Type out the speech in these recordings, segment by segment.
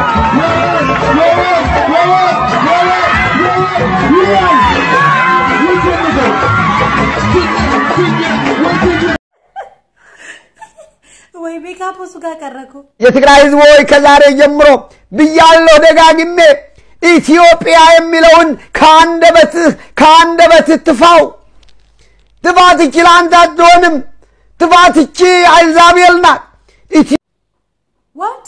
ወይ ሜካፕ እሱ ጋር ቀረኩ። የትግራይ ህዝብ ሆይ ከዛሬ ጀምሮ ብያለሁ ደጋግሜ ኢትዮጵያ የሚለውን ከአንደበትህ ከአንደበትህ ትፋው። ትፋት እቺ ለአንተ አትሆንም። ትፋት እቺ አይዛቤል ናት። ኢትዮ- ዋት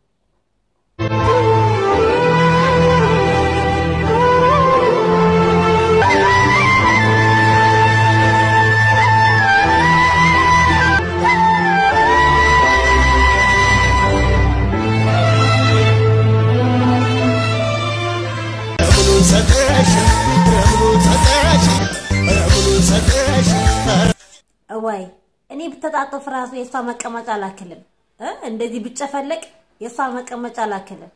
ወይ እኔ ብተጣጠፍ ራሱ የእሷ መቀመጫ አላክልም እ እንደዚህ ብጨፈለቅ የእሷ መቀመጫ አላክልም።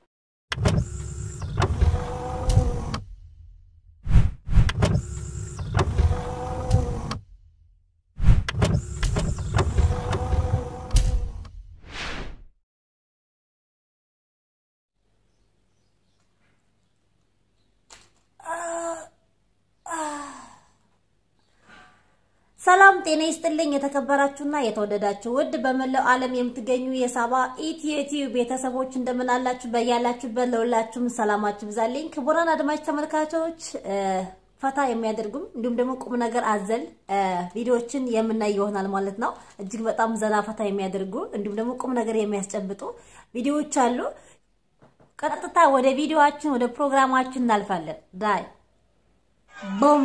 ሰላም ጤና ይስጥልኝ። የተከበራችሁና የተወደዳችሁ ውድ በመላው ዓለም የምትገኙ የሳባ ኢትዮ ቲዩብ ቤተሰቦች እንደምን አላችሁ? በያላችሁበት ለሁላችሁም ሰላማችሁ ብዛልኝ። ክቡራን አድማጭ ተመልካቾች ፈታ የሚያደርጉም እንዲሁም ደግሞ ቁም ነገር አዘል ቪዲዮዎችን የምናይ ይሆናል ማለት ነው። እጅግ በጣም ዘና ፈታ የሚያደርጉ እንዲሁም ደግሞ ቁም ነገር የሚያስጨብጡ ቪዲዮዎች አሉ። ቀጥታ ወደ ቪዲዮአችን ወደ ፕሮግራማችን እናልፋለን። ዳይ ቦም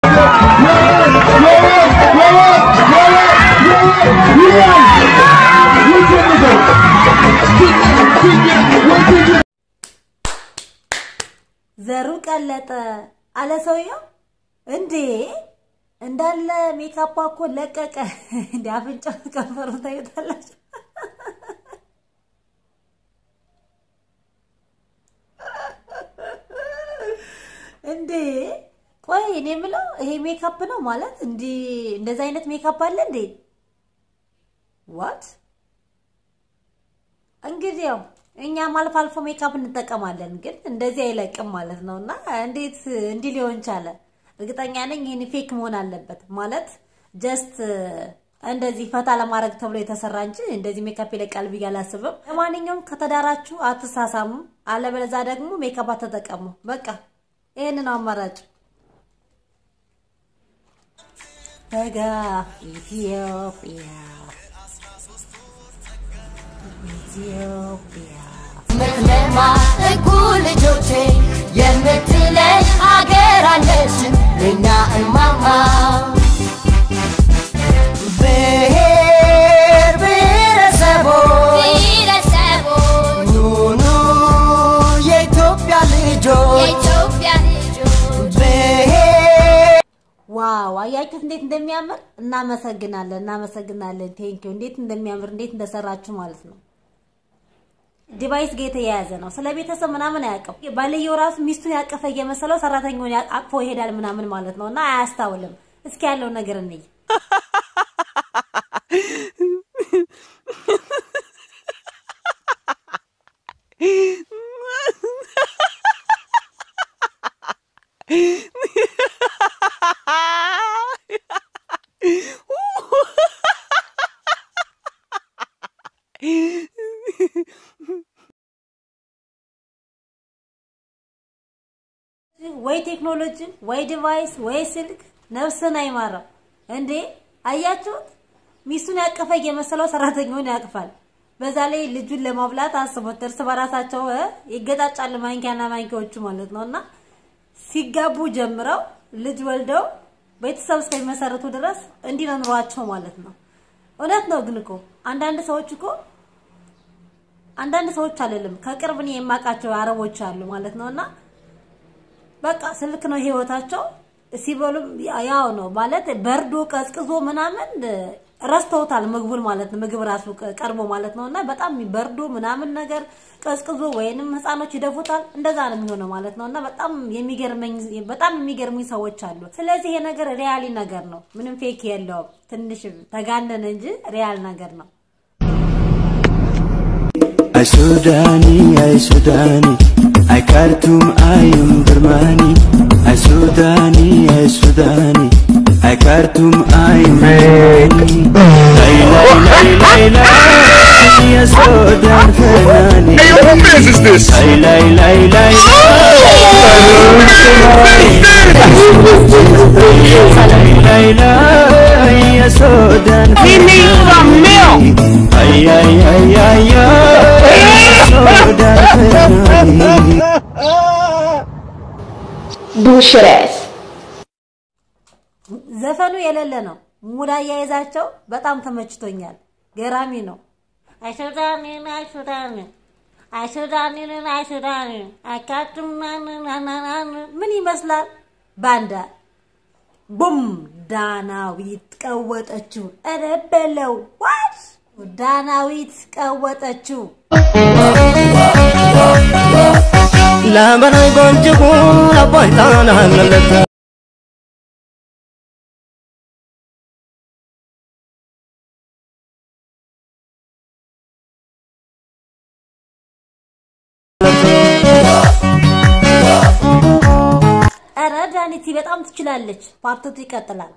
ዘሩ ቀለጠ አለ ሰውየው። እንዴ እንዳለ ሜካፓ እኮ ለቀቀ። እንደ አፍንጫው ከንፈሩ ታዩታላችሁ። እንዴ ቆይ እኔ የምለው ይሄ ሜካፕ ነው ማለት እንዲህ እንደዚህ አይነት ሜካፕ አለ እንዴ? ዋት እንግዲህ ያው እኛም አልፎ አልፎ ሜካፕ እንጠቀማለን፣ ግን እንደዚህ አይለቅም ማለት ነው። እና እንዴት እንዲህ ሊሆን ቻለ? እርግጠኛ ነኝ ይህን ፌክ መሆን አለበት ማለት ጀስት እንደዚህ ፈታ ለማድረግ ተብሎ የተሰራ እንጂ እንደዚህ ሜካፕ ይለቃል ብዬ አላስብም። ለማንኛውም ከተዳራችሁ አትሳሳሙ፣ አለበለዛ ደግሞ ሜካፕ አትጠቀሙ። በቃ ይህን ነው አማራጭ። በጋ ኢትዮጵያ ኢትዮጵያ ምትለማ እኩ ልጆቼ የምትለይ ሀገር አለችን ለኛ እማማ ብሔር ብሔረሰቦች ብሔረሰቦች ኑኑ የኢትዮጵያ ልጆች የኢትዮጵያ ልጆች ብሔር ዋው አያችሁት እንዴት እንደሚያምር እናመሰግናለን እናመሰግናለን ቴንኪው እንዴት እንደሚያምር እንዴት እንደሰራችሁ ማለት ነው ዲቫይስ ጋር የተያያዘ ነው ስለ ቤተሰብ ምናምን አያውቅም ባልየው ራሱ ሚስቱን ያቀፈ እየመሰለው ሰራተኛውን ያ- አቅፎ ይሄዳል ምናምን ማለት ነው እና አያስታውልም እስኪ ያለው ነገር እንይ ወይ ቴክኖሎጂ ወይ ዲቫይስ ወይ ስልክ ነፍስን አይማረው እንዴ አያችሁት ሚስቱን ያቀፈ እየመሰለው ሰራተኛውን ያቅፋል በዛ ላይ ልጁን ለማብላት አስቦት እርስ በራሳቸው እ ይገጣጫሉ ማንኪያና ማንኪያዎቹ ማለት ነው እና ሲጋቡ ጀምረው ልጅ ወልደው ቤተሰብ እስከሚመሰርቱ ድረስ እንዲህ ነው ኑሯቸው ማለት ነው እውነት ነው ግን እኮ አንዳንድ ሰዎች እኮ አንዳንድ ሰዎች አይደለም ከቅርብ እኔ የማውቃቸው አረቦች አሉ ማለት ነው እና በቃ ስልክ ነው ህይወታቸው። ሲበሉም ያው ነው ማለት በርዶ ቀዝቅዞ ምናምን ረስተውታል ምግቡን ማለት ነው። ምግብ ራሱ ቀርቦ ማለት ነው እና በጣም በርዶ ምናምን ነገር ቀዝቅዞ ወይንም ህፃኖች ይደፉታል። እንደዛ ነው የሚሆነው ማለት ነው እና በጣም የሚገርመኝ በጣም የሚገርሙኝ ሰዎች አሉ። ስለዚህ ይሄ ነገር ሪያሊ ነገር ነው፣ ምንም ፌክ የለውም። ትንሽ ተጋነነ እንጂ ሪያል ነገር ነው። Ay Sudani, ay Sudani, I Khartoum, I am Burmani, I Sudani, I Sudani, I Khartoum, I am Burmani. Lay, lay, lay, lay, lay, ya Sudan Fenani. Hey, yo, who biz is this? Lay, lay, lay, lay, lay, lay, lay, ya Sudan He needs some milk. Ay, ay, ay, ay, ay, Sudan Fenani. ቡሽሬስ ዘፈኑ የሌለ ነው። ሙድ አያይዛቸው በጣም ተመችቶኛል። ገራሚ ነው። አይሱዳኒን አይሱዳኒን አይሱዳኒን አይሱዳኒን አካቱናንናናን ምን ይመስላል? ባንዳ ቡም ዳናዊት ቀወጠችው። ኧረ በለው ዋት ዳናዊት ቀወጠችው። ላበናይ ጎንጅጉ አባይ ጣና መለተ ኧረ ዳኒቲ በጣም ትችላለች። ፓርቶቱ ይቀጥላል።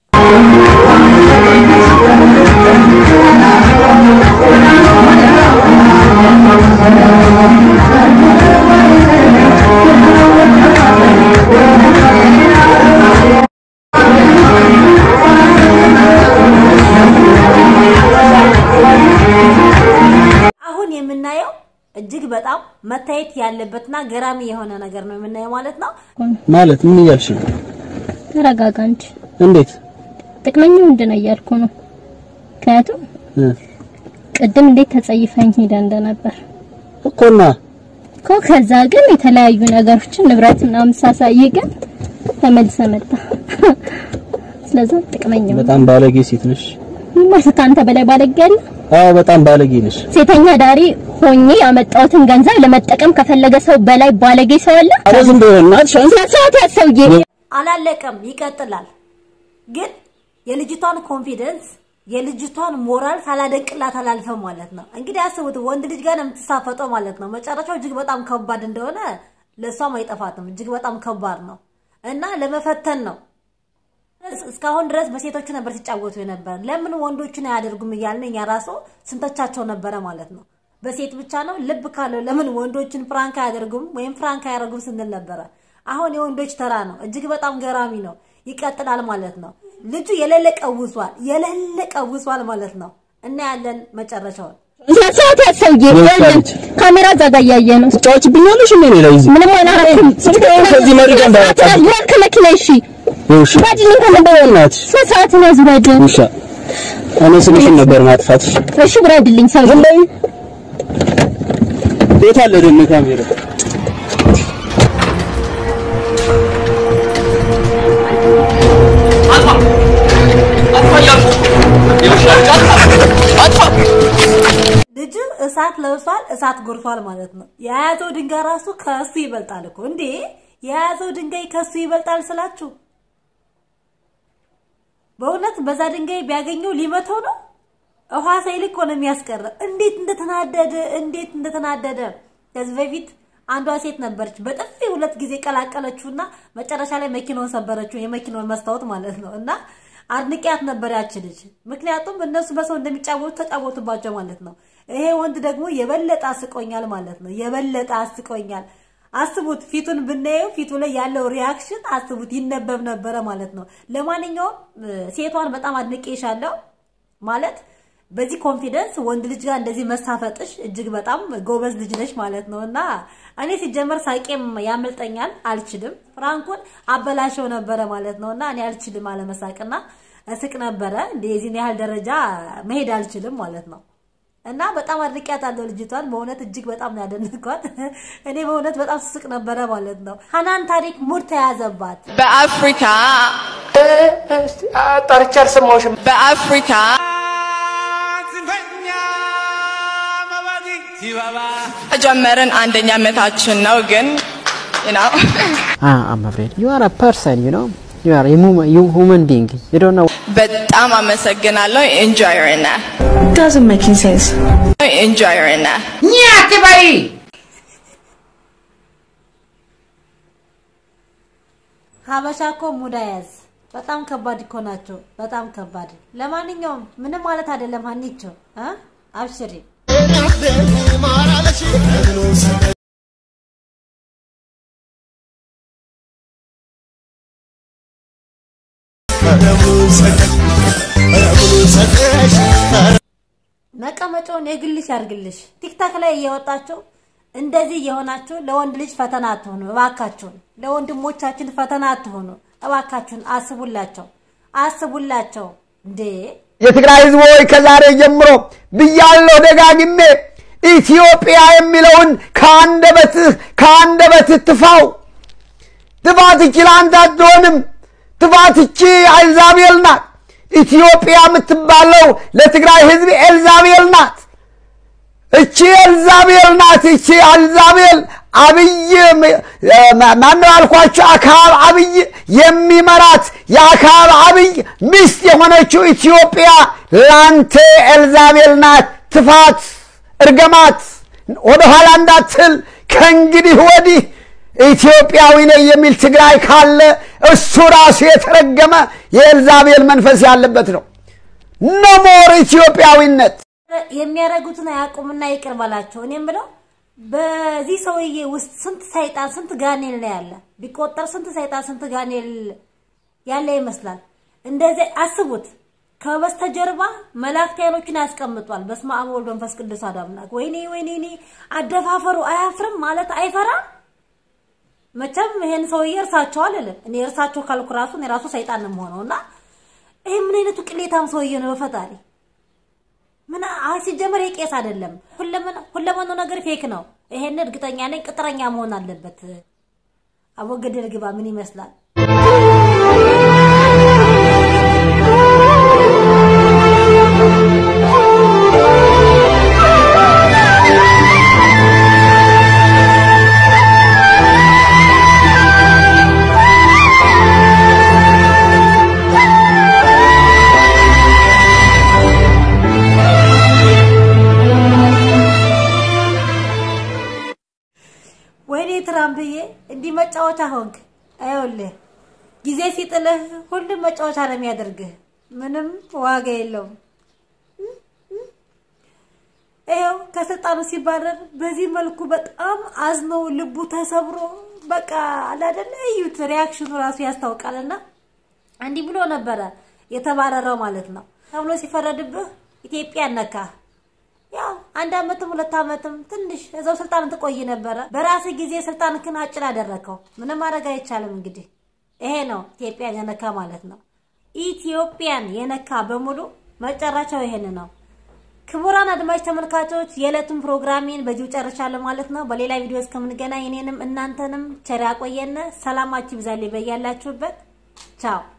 አሁን የምናየው እጅግ በጣም መታየት ያለበትና ገራሚ የሆነ ነገር ነው የምናየው ማለት ነው። ማለት ምን እያልሽ ነው? ተረጋጋ እንጂ እንዴት ጥቅመኛው ምንድን ነው እያልኩ ነው። ምክንያቱም እ ቅድም እንዴት ተጸይፈኝ ሄደ እንደነበር እኮና እኮ ከዛ ግን የተለያዩ ነገሮችን ንብረት ምናምን ሳሳይ ግን ተመልሰ መጣ። ስለዛ ጥቅመኛው በጣም ባለጌ ሴት ነሽ። ምን ማለት ከአንተ በላይ ባለጌ ያለ አዎ በጣም ባለጌ ነሽ። ሴተኛ ዳሪ ሆኜ ያመጣሁትን ገንዘብ ለመጠቀም ከፈለገ ሰው በላይ ባለጌ ሰው አለ? አረ ዝም ብሎ እናትሽ አንቺ ስነ ስርዓት ያዝ ሰውዬ። አላለቀም፣ ይቀጥላል። ግን የልጅቷን ኮንፊደንስ የልጅቷን ሞራል ሳላደንቅላት አላልፈም ማለት ነው። እንግዲህ አስቡት፣ ወንድ ልጅ ጋር ነው የምትሳፈጠው ማለት ነው። መጨረሻው እጅግ በጣም ከባድ እንደሆነ ለእሷም አይጠፋትም። እጅግ በጣም ከባድ ነው እና ለመፈተን ነው። እስካሁን ድረስ በሴቶቹ ነበር ሲጫወቱ የነበር። ለምን ወንዶቹን አያደርጉም እያልን እኛ ራሱ ስንተቻቸው ነበረ ማለት ነው። በሴት ብቻ ነው ልብ ካለው ለምን ወንዶችን ፍራንክ አያደርጉም ወይም ፍራንክ አያደርጉም ስንል ነበረ። አሁን የወንዶች ተራ ነው። እጅግ በጣም ገራሚ ነው። ይቀጥላል ማለት ነው። ልጁ የሌለ ቀውሷል፣ የሌለ ቀውሷል ማለት ነው። እናያለን መጨረሻውን። ስነ ስርዓት ያዝ ሰውዬ። ይኸውልህ ካሜራ እዛ ጋር እያየ ነው። ትጫወችብኛለሽ እንዴ እኔ ላይ እዚህ ምንም አላረኩም። ስትቀየም ከዚህ መረጃ እንዳያወጣብኝ። ውረድ ከመኪና እሺ። ውሻ ውረድልኝ ከመኪና እናትሽ ስነ ስርዓትን ያዝ ውረድ። ውሻ እኔ ስምሽን ነበር ማጥፋትሽ። እሺ ውረድልኝ ሰውዬ። ዝም በይ። የት አለ ደግሞ ካሜራ? ልጁ እሳት ለብሷል፣ እሳት ጎርፏል ማለት ነው። የያዘው ድንጋይ ራሱ ከሱ ይበልጣል እኮ እንዴ! የያዘው ድንጋይ ከሱ ይበልጣል ስላችሁ በእውነት በዛ ድንጋይ ቢያገኘው ሊመተው ነው። ውሃ ሳይልክ እኮ ነው የሚያስቀረው። እንዴት እንደተናደደ እንዴት እንደተናደደ ከዚህ በፊት አንዷ ሴት ነበረች በጥፊ ሁለት ጊዜ ቀላቀለችውና መጨረሻ ላይ መኪናውን ሰበረችው፣ የመኪናውን መስታወት ማለት ነው። እና አድንቂያት ነበር ያች ልጅ። ምክንያቱም እነሱ በሰው እንደሚጫወቱ ተጫወቱባቸው ማለት ነው። ይሄ ወንድ ደግሞ የበለጠ አስቆኛል ማለት ነው። የበለጠ አስቆኛል። አስቡት፣ ፊቱን ብናየው ፊቱ ላይ ያለው ሪያክሽን አስቡት፣ ይነበብ ነበረ ማለት ነው። ለማንኛውም ሴቷን በጣም አድንቄሻለሁ ማለት በዚህ ኮንፊደንስ ወንድ ልጅ ጋር እንደዚህ መሳፈጥሽ እጅግ በጣም ጎበዝ ልጅ ነሽ ማለት ነው። እና እኔ ሲጀመር ሳቄም ያመልጠኛል፣ አልችልም። ፍራንኩን አበላሸው ነበረ ማለት ነው። እና እኔ አልችልም አለመሳቅና እስቅ ነበረ እንደ የዚህን ያህል ደረጃ መሄድ አልችልም ማለት ነው። እና በጣም አድርቂያታለሁ ልጅቷን በእውነት እጅግ በጣም ነው ያደነኳት። እኔ በእውነት በጣም ስቅ ነበረ ማለት ነው። ሀናን ታሪክ ሙድ ተያዘባት። በአፍሪካ ጠርቼ አልሰማሁሽም። በአፍሪካ ጀመርን አንደኛ ዓመታችን ነው ግን you know Ah, I'm afraid. You are a person, you know. You are a human, you human being. You don't know. በጣም አመሰግናለሁ ኢንጆይ ና doesn't make any sense ኢንጆይ ና ኛ አትበይ። ሀበሻ እኮ ሙዳ ያዝ በጣም ከባድ እኮ ናቸው። በጣም ከባድ። ለማንኛውም ምንም ማለት አይደለም። ሀኒቸው እ አብሽሪ መቀመጫውን የግልሽ ያርግልሽ። ቲክታክ ላይ እየወጣችሁ እንደዚህ እየሆናችሁ ለወንድ ልጅ ፈተና አትሆኑ እባካችሁን። ለወንድሞቻችን ፈተና አትሆኑ እባካችሁን። አስቡላቸው፣ አስቡላቸው እንዴ የትግራይ ህዝብ ሆይ ከዛሬ ጀምሮ ብያለሁ ደጋግሜ ኢትዮጵያ የሚለውን ከአንደበትህ ከአንደበትህ ትፋው። ጥፋት እቺ ለአንተ አትሆንም። ጥፋት እቺ ኤልዛቤል ናት። ኢትዮጵያ የምትባለው ለትግራይ ህዝብ ኤልዛቤል ናት። እቺ ኤልዛቤል ናት። እቺ ኤልዛቤል አብይ ማነው ያልኳቸው አክዓብ አብይ የሚመራት የአክዓብ አብይ ሚስት የሆነችው ኢትዮጵያ ላንተ ኤልዛቤል ናት። ትፋት፣ እርገማት ወደኋላ እንዳትል ከእንግዲህ ወዲህ ኢትዮጵያዊ ነኝ የሚል ትግራይ ካለ እሱ ራሱ የተረገመ የኤልዛቤል መንፈስ ያለበት ነው። ነሞር ኢትዮጵያዊነት የሚያደርጉትን አያውቁምና ይቅር በላቸው። እኔም ብለው በዚህ ሰውዬ ውስጥ ስንት ሰይጣን ስንት ጋኔል ነው ያለ ቢቆጠር ስንት ሰይጣን ስንት ጋኔል ያለ ይመስላል። እንደዚህ አስቡት። ከበስተጀርባ መላእክት አይኖችን ያስቀምጧል። በስመ አብ ወወልድ ወመንፈስ ቅዱስ አሐዱ አምላክ። ወይኔ ወይኔ እኔ አደፋፈሩ አያፍርም ማለት አይፈራም። መቼም ይሄን ሰውዬ እርሳቸው አልልም እኔ እርሳቸው ካልኩ ራሱ እኔ ራሱ ሰይጣን ነው የምሆነው እና ይሄ ምን አይነቱ ቅሌታም ሰውዬ ነው በፈጣሪ ምን አይ ሲጀመር የቄስ አይደለም። ሁለመናው ነገር ፌክ ነው። ይሄን እርግጠኛ ነኝ። ቅጥረኛ መሆን አለበት። አወገደል ግባ ምን ይመስላል? ወይኔ ትራምፕዬ እንዲህ መጫወቻ ሆንክ። አይውልህ ጊዜ ሲጥልህ ሁሉም መጫወቻ ነው የሚያደርግህ። ምንም ዋጋ የለውም። ይኸው ከስልጣኑ ሲባረር በዚህ መልኩ በጣም አዝኖ ልቡ ተሰብሮ በቃ አላደለ እዩት፣ ሪያክሽኑ ራሱ ያስታውቃልና እንዲህ ብሎ ነበረ የተባረረው ማለት ነው ተብሎ ሲፈረድብህ ኢትዮጵያ ነካ ያው አንድ አመትም ሁለት አመትም ትንሽ እዛው ስልጣን ትቆይ ነበረ። በራስህ ጊዜ ስልጣንክን አጭር አደረከው። ምንም ማድረግ አይቻልም። እንግዲህ ይሄ ነው ኢትዮጵያን የነካ ማለት ነው። ኢትዮጵያን የነካ በሙሉ መጨረሻው ይሄን ነው። ክቡራን አድማጭ ተመልካቾች የዕለቱን ፕሮግራሜን በዚሁ ጨርሻለሁ ማለት ነው። በሌላ ቪዲዮ እስከምንገናኝ እኔንም እናንተንም ቸር ያቆየን። ሰላማችሁ ይብዛልኝ በያላችሁበት። ቻው